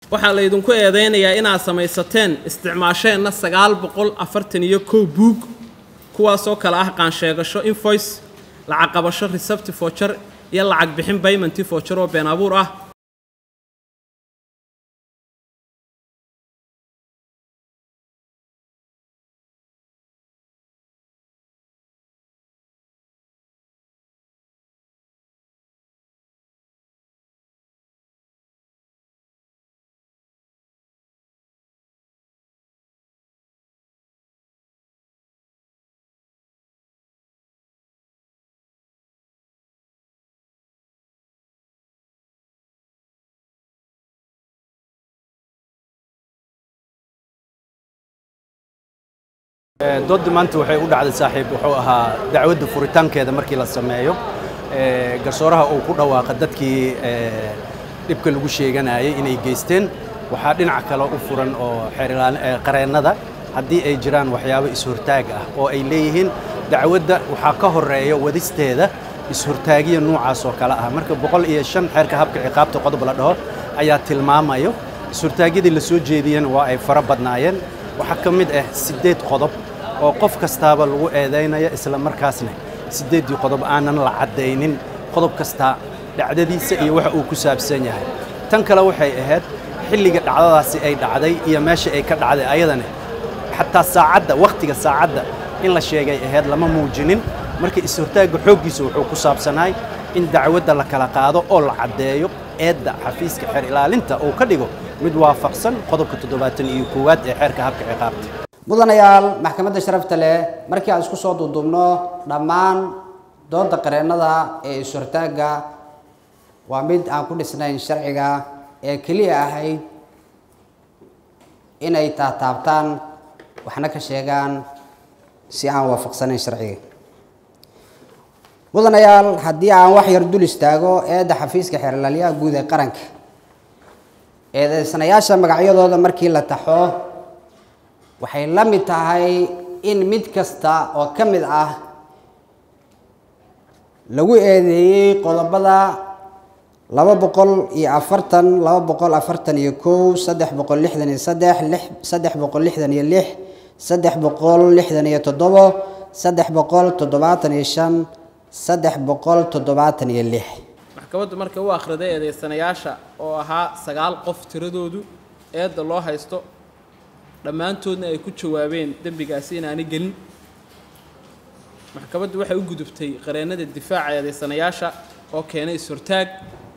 waxaa laydinku eedaynayaa inaad samaysateen isticmaasheenna sagaal boqol afartan iyo kow buug kuwaasoo kale ah qaansheegasho invoice lacag qabasho resepti foojar iyo lacag bixin baymanti foojar oo been abuur ah dooddi maanta waxay u dhacday saaxiib wuxuu ahaa dacwadda furitaankeeda markii la sameeyo garsooraha uu ku dhawaaqa dadkii dhibka lagu sheeganayay inay geysteen waxaa dhinac kale u furan oo qareennada haddii ay jiraan waxyaabo is-hortaag ah oo ay leeyihiin dacwadda waxaa ka horeeya wadisteeda is-hortaagiya noocaas oo kale ah marka boqol iyo shan xeerka habka ciqaabta qodob la dhaho ayaa tilmaamayo is-hortaagyadii la soo jeediyeen waa ay fara badnaayeen waxaa ka mid ah siddeed qodob oo qof kastaaba lagu eedaynaya isla markaasna siddeeddii qodob aanan la caddaynin qodob kasta dhacdadiisa iyo waxa uu ku saabsan yahay tan kale waxay ahayd xilliga dhacdadaasi ay dhacday iyo meesha ay ka dhacday ayadana xataa saacadda wakhtiga saacadda in la sheegay ahayd lama muujinin marka is-hortaagga xooggiisa wuxuu ku saabsanaay in dacwadda la kala qaado oo la caddeeyo eedda xafiiska xeer ilaalinta uu ka dhigo mid waafaqsan qodobka toddobaatan iyo koowaad ee xeerka habka ciqaabta mudanayaal maxkamadda sharafta leh markii aan isku soo duuduubno dhammaan doodda qareennada ee is-hortaagga waa mid aan ku dhisnayn sharciga ee keliya ahayd inay taataabtaan waxna ka sheegaan si aan waafaqsanayn sharciga mudanayaal haddii aan wax yar dul istaago eedda xafiiska xeerlaaliyaha guud ee qaranka eedeysanayaasha magacyadooda markii la taxo waxay la mid tahay in mid kasta oo ka mid ah lagu eedeeyey qodobada laba boqol iyo afartan laba boqol afartan iyo kow saddex boqol lixdan iyo saddex lix saddex boqol lixdan iyo lix saddex boqol lixdan iyo toddobo saddex boqol toddobaatan iyo shan saddex boqol toddobaatan iyo lix maxkamaddu markay u akhriday eedeysanayaasha oo ahaa sagaal qof tiradoodu eedda loo haysto dhammaantoodna ay ku jawaabeen dembigaasi inaanay gelin maxkamaddu waxay u gudubtay qareennada difaaca eedeysanayaasha oo keenay is-hortaag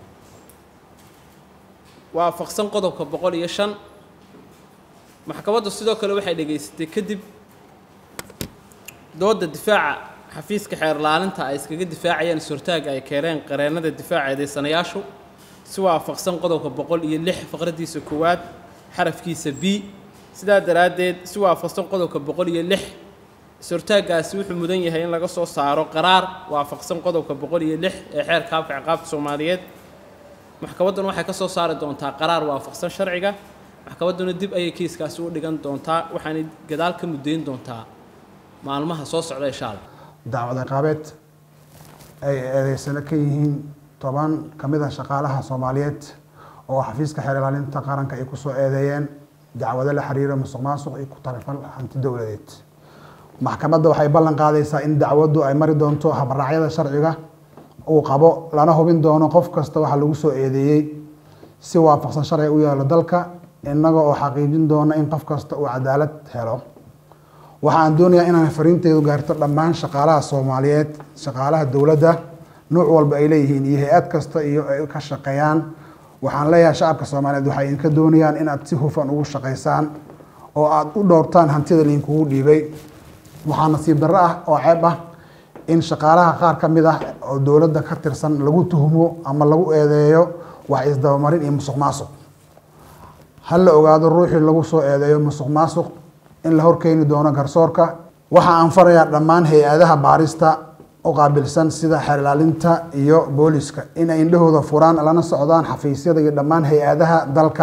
waafaqsan qodobka boqol iyo shan maxkamaddu sidoo kale waxay dhegaysatay kadib doodda difaaca xafiiska xeerlaalinta ay iskaga difaacayaan is-hortaaga ay keeneen qareennada difaaca eedeysanayaashu si waafaqsan qodobka boqol iyo lix faqradiisa koowaad xarafkiisa b sidaa daraaddeed si waafaqsan qodobka boqol iyo lix is-hortaaggaasi wuxuu mudan yahay in laga soo saaro qaraar waafaqsan qodobka boqol iyo lix ee xeerka habka ciqaabta soomaaliyeed maxkamadduna waxay ka soo saari doontaa qaraar waafaqsan sharciga maxkamadduna dib ayay kiiskaasi u dhigan doontaa waxaanay gadaal ka muddayn doontaa maalmaha soo socda insha allah dacwad ciqaabeed ay eedeysano ka yihiin toban ka mid ah shaqaalaha soomaaliyeed oo xafiiska xeer ilaalinta qaranka ay kusoo eedeeyeen dacwado la xiriira musuq maasuq iyo ku tarifal hanti dowladeed maxkamadda waxay ballan qaadaysaa in dacwaddu ay mari doonto habraacyada sharciga uu qabo lana hubin doono qof kasta waxa lagu soo eedeeyey si waafaqsan sharciga u yaalo dalka innaga oo xaqiijin doona in qof kasta uu cadaalad helo waxa aan doonayaa inaan fariinteedu gaarto dhammaan shaqaalaha soomaaliyeed shaqaalaha dowladda nuuc walba ay leeyihiin iyo hay-ad kasta iyo ay ka shaqeeyaan waxaan leeyahay shacabka soomaaliyeed waxay idinka doonayaan inaad si hufan ugu shaqaysaan oo aada u dhowrtaan hantida laydinkugu dhiibay waxaa nasiib darro ah oo ceeb ah in shaqaalaha qaar ka mid ah oo dowladda ka tirsan lagu tuhmo ama lagu eedeeyo wax isdabamarin iyo musuq maasuq ha la ogaado ruuxii lagu soo eedeeyo musuq maasuq in la horkeeni doono garsoorka waxa aan farayaa dhammaan hay-adaha baarista u qaabilsan sida xeer ilaalinta iyo booliska in ay indhahooda furaan lana socdaan xafiisyada iyo dhammaan hay-adaha dalka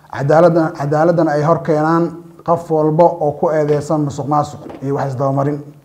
cadaaladdan cadaaladdan ay horkeenaan qof walba oo ku eedeysan musuq maasuq iyo wax isdabamarin